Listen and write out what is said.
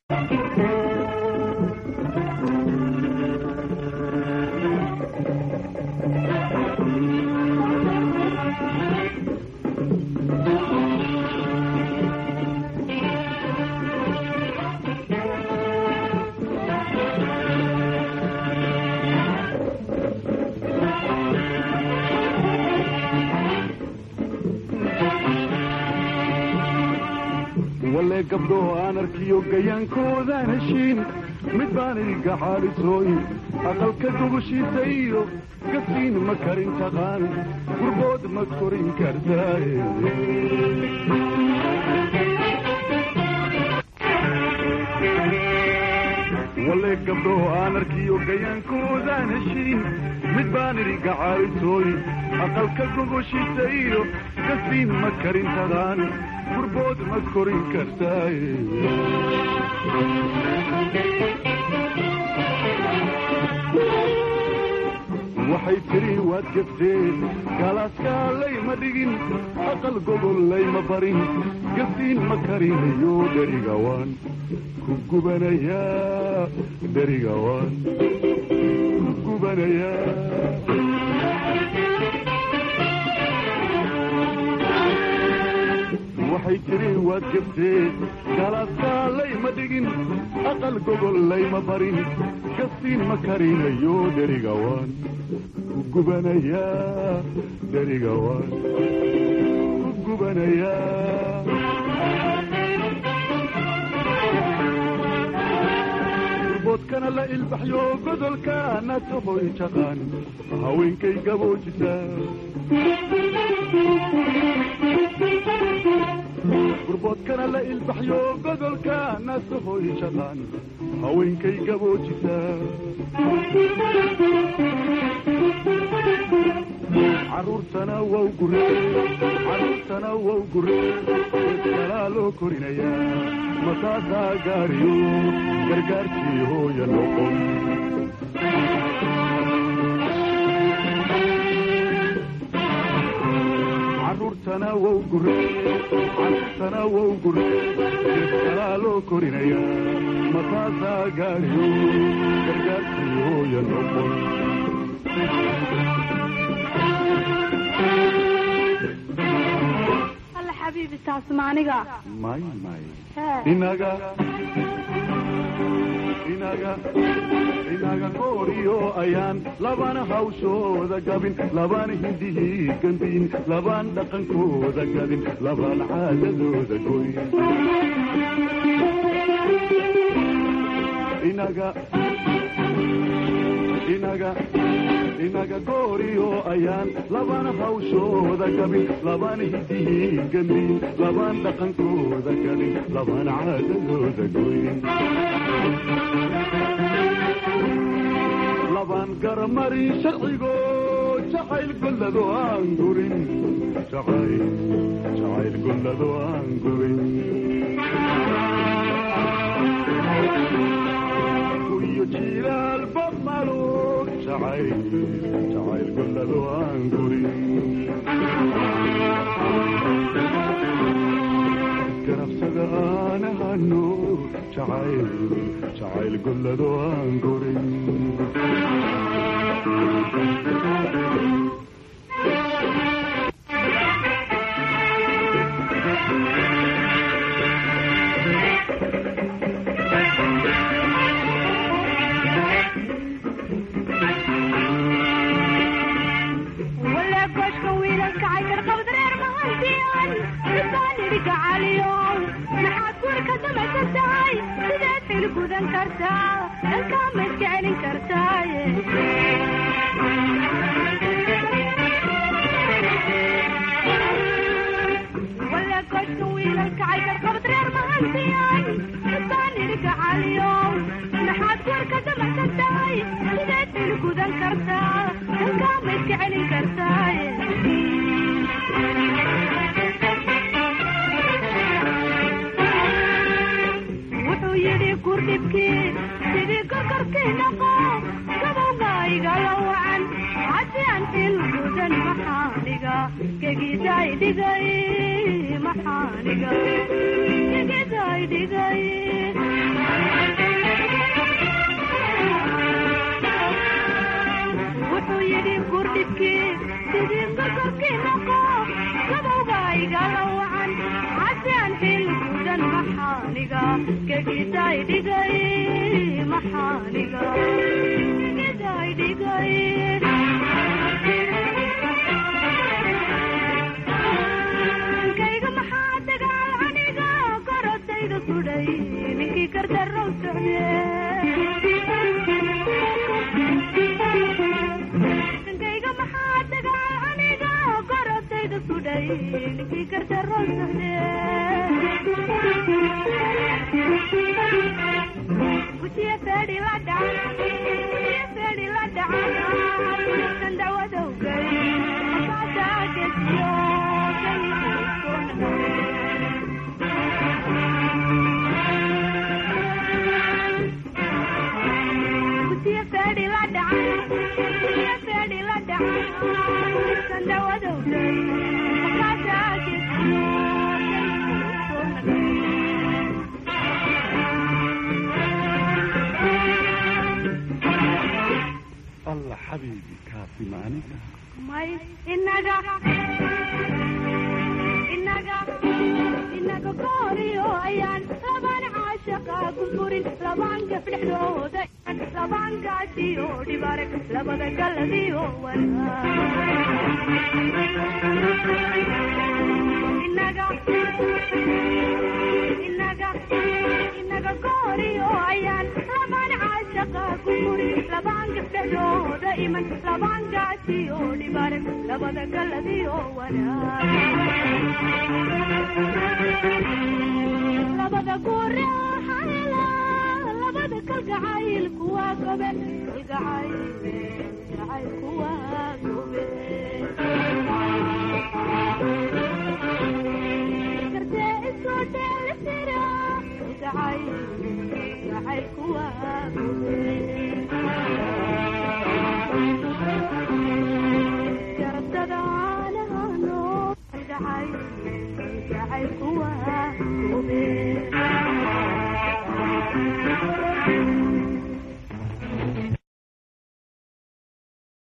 walle gabdho aan arkiyo gayaankoodaan heshiin mid baan iga xaalisooyin aqalka gogoshiisa iyo gasiin ma karin taqaan gurbood ma korin kartaaye walle gabdho aan arkiyo gayaankoodaan heshiin mid baan iga xaalisooyin aqalka gogoshiisa iyo gasiin ma karin taqaan gurbood ma korin kartaaye waxay tiri waad gabteen galaaskalay ma dhigin aqal gogollay ma barin gasiin ma karinayo dherigawaan ku gubanayaa dherigawaan ku gubanayaa waxay tiri waad gabteen galaaskalay ma dhigin aqal gogollay ma barin gasiin ma karinayo dherigawaan ku gubanayaa dherigawaan ku gubanayaa boodkana la ilbaxyo godolka nasohoy jaqaan haweenkay gaboojisa gurboodkana la ilbaxyo godolka nasohoy jaqaan haweenkay gaboojisa caruurtana wow gure caruurtana wow gure kalaa loo korinayaa masaasaa gaariyo gargaarkii hooya noqon caruurtana wow gure caruurtana wow gure kalaa loo korinayaa masaasaa gaariyo gargaarkii hooya noqon alla xabiibi taas maaniga may may hee inaga inaga inaga kooriyo ayaan labana hawshooda gabin labana hindihii gambiin labaan dhaqankooda gadin labaan caadadooda goyn inaga inaga inaga gooriyo ayaan labana hawshooda gabin labana hidihii gambiin labaan dhaqankooda gadin labaan caadadooda goyn labaan garamarin sharcigo jacayl gollado aan gurin jacayl jacayl gollado aan gurin iyo jilaal bamalo jacayl jacayl gollado aan gurin ganabsada aan ahano jacayl jacayl gollado aan gurin wala goshka wiilalka caykar qabdreer mahantiyan isaan idhiga caliyow maxaad gurka damasa tahay sideed xil gudan kartaa dhankaa ma iska celin kartaaye wala goshka wiilalka caykar qabdreer mahantiyan isaan idhiga caliyow maxaad gurka damasa tahay sideed xil gudan kartaa dhankaa ma iska celin kartaaye wuxuu yidhi kurdhibkii sidii gokorkii noqo gabowga igala wacan haddii aan xil gudan maxaaniga gegidaay dhigay maxaaniga gegidaay dhigay gegiday dhigay maxaaniga gegiday dhigay kayga maxaa dagaal aniga korodayda sudhay ninkii gardarow socde kayga maxaa dagaal aniga korodayda sudhay ninkii gardarow socde gujiya feedhi la dhacan gujiya feedhi la dhacan kan dawadowgay masaadaagejiyo gujiya feedhi la dhacan gujiya feedhi la dhacan kan dawadowgay masaadaagejiyo allah xabiibi kaasi ma aniga may inaga inaga inaga gooriyo ayaan labaan caashaqa gurgurin labaan gaf dhexdooda labaan gaasiyo dhibaare labada galadiyo inaga inaga inaga gooriyo ayaan labaan caashaqa gurgurin labaan gaf dhexdooda iman labaan gaasiyo dhibaare labada galadiyo labada guure hayla labada kalgacayl kuwa gobe kalgacayl kalgacayl kuwa gobe kartee isoo dheelitira kalgacayl kalgacayl kuwa gobe garabtada aanahano kalgacayl kalgacayl kuwa